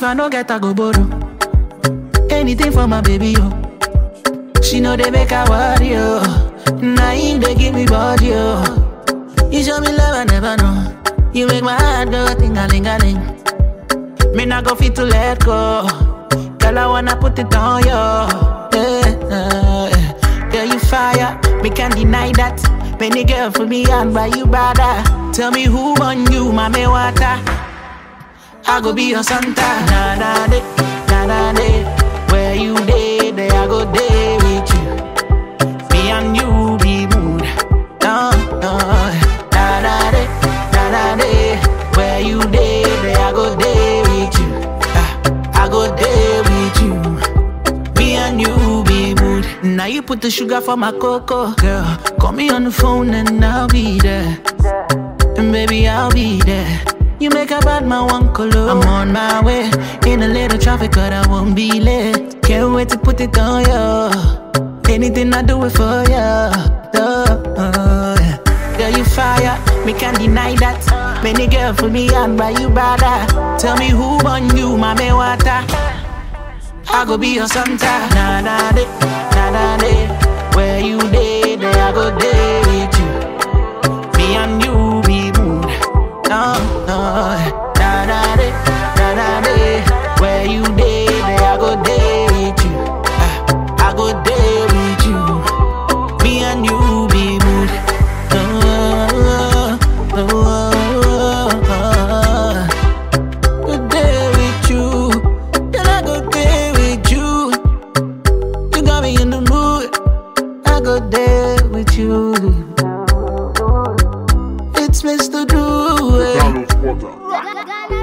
if I no get, I go borrow. Anything for my baby, yo. She know they make her worry, yo. Now him they give me body, yo. You show me love I never know. You make my heart go ting a ling a ling. Me not go fit to let go. Girl, I wanna put it on you. Yeah, yeah, yeah. Girl, you fire. Me can't deny that. Many girl for me and by you brother. Tell me who on you, mommy water. I go be your Santa. Na na de, na na de. Where you day, there I go day with you. Me and you be mood. No, no. Na na de, na na de. Where you day, there I go day with you. Ah, I go day with you. Me and you be mood. Now you put the sugar for my cocoa, girl. Call me on the phone and I'll be there. And baby, I'll be there. You make a bad man one color. I'm on my way. In a little traffic, but I won't be late. Can't wait to put it on you. Anything I do it for you. Oh, yeah. Girl, you fire. Me can't deny that. Many girl for me and by you brother. Tell me who on you, mommy water. I go be your Santa. Na na de, na na de. Where you day, there I go day with you. Me and you be mood. No, no. Na na de, na na de. Where you day, there I go day with you. Ah, I go day with you. Me and you be mood. Oh, oh, oh, oh. Good day with you. Then I go day with you. You got me in the mood. I go there with you. It's Mr. Do. Carlos Porta. Ghana